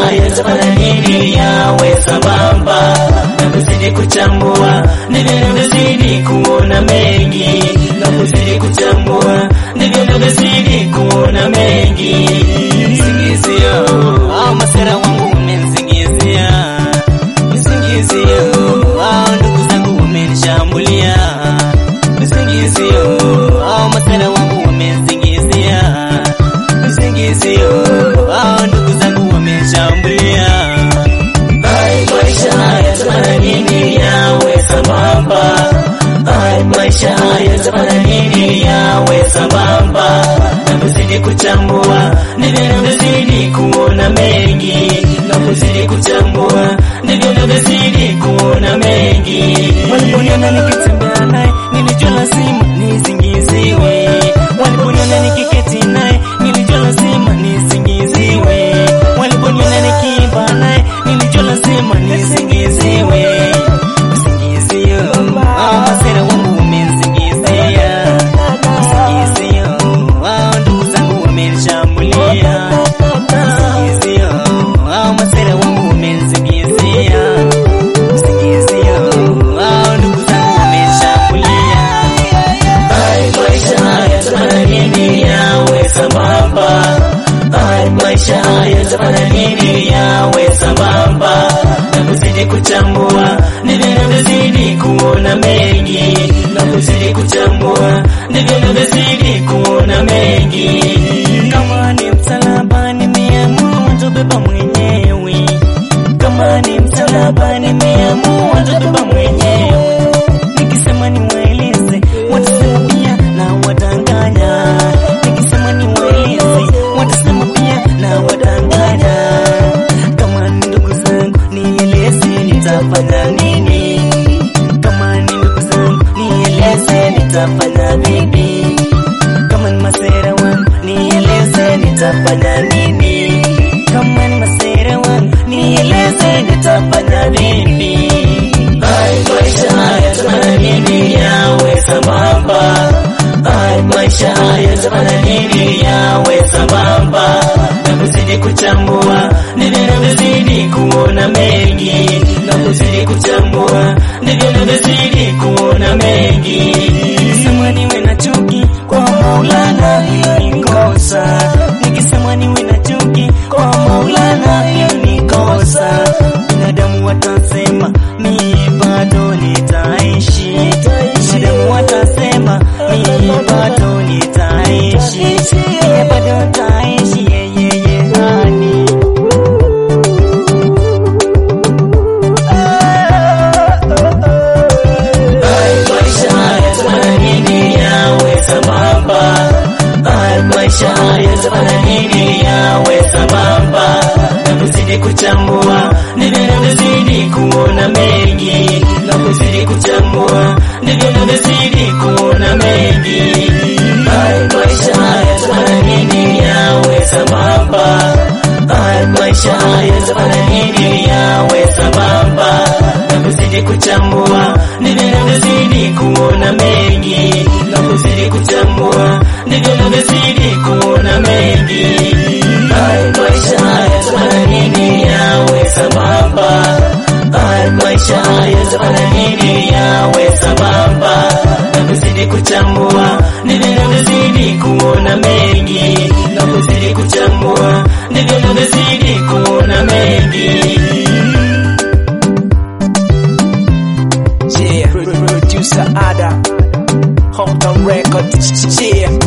yatafanya nini yawe sambamba na kuzidi kuchambua ndivyo navyozidi kuona mengi na kuzidi kuchambua ndivyo navyozidi kuona mengi singizio au masera wangu umensingizia visingizio au ndugu zangu wamenishambulia visingizio au masera wangu wamensingizia visingizio au ndugu zangu wameshambulia Hai maisha yatafanya nini yawe sambamba Hai maisha yatafanya nini yawe sambamba na kuzidi kuchambua ndivyo navyozidi kuona mengi na kuzidi kuchambua ndivyo navyozidi kuona mengi waliponiona nikitembea naye nilijua lazima nisingiziwe waliponiona nikiketi naye nilijua lazima nisingiziwe waliponiona nikiimba naye nilijua lazima nisingiziwe Msingizio, hao masera wangu wamenisingizia. Msingizio, hao ndugu zangu wamenishambulia. Msingizio, hao masera wangu wamenisingizia. Msingizio, hao ndugu zangu wamenishambulia. Hai maisha yatafanya nini yawe sambamba Hai maisha yatafanya nini yawe sambamba na kuzidi kuchambua ndivyo navyozidi kuona mengi na kuzidi kuchambua ndivyo navyozidi kuona mengi kama ni msalaba nimeamua tubeba mwenyewe kama ni msalaba nimeamua tubeba mwenyewe nikisema niwaeleze watasema pia na wadanganya nikisema niwaeleze watasema pia na wadanganya kama ni ndugu zangu nieleze nitafanya nini kama ni ndugu zangu nieleze nitafanya vipi kama ni masera wangu nieleze nitafanya nini kama ni masera wangu nieleze nitafanya vipi Hai maisha yatafanya nini yawe sambamba Hai maisha yatafanya nini yawe sambamba na kuzidi kuchambua ndivyo navyozidi kuona mengi na kuzidi kuchambua ndivyo navyozidi kuona mengi nikisema niwe na chuki kwa Maulana hiyo ni kosa nikisema niwe na chuki kwa Maulana hiyo ni kosa binadamu watasema mimi bado nitaishi binadamu watasema mimi bado nitaishi mimi bado nitaishi yeyeye hani Hai maisha yatafanya nini yawe sambamba Hai maisha yatafanya nini yawe sambamba na kuzidi kuchambua ndivyo navyozidi kuona mengi na kuzidi kuchambua ndivyo navyozidi kuona mengi Hai maisha yatafanya nini yawe sambamba Hai maisha yatafanya nini yawe sambamba na kuzidi kuchambua ndivyo navyozidi kuona mengi na kuzidi kuchambua ndivyo navyozidi kuona mengi Hai maisha yatafanya nini yawe sambamba Hai maisha yatafanya nini yawe sambamba na kuzidi kuchambua ndivyo navyozidi kuona mengi na kuzidi kuchambua ndivyo navyozidi kuona mengi Yeah, producer Ada, Hometown Records, yeah.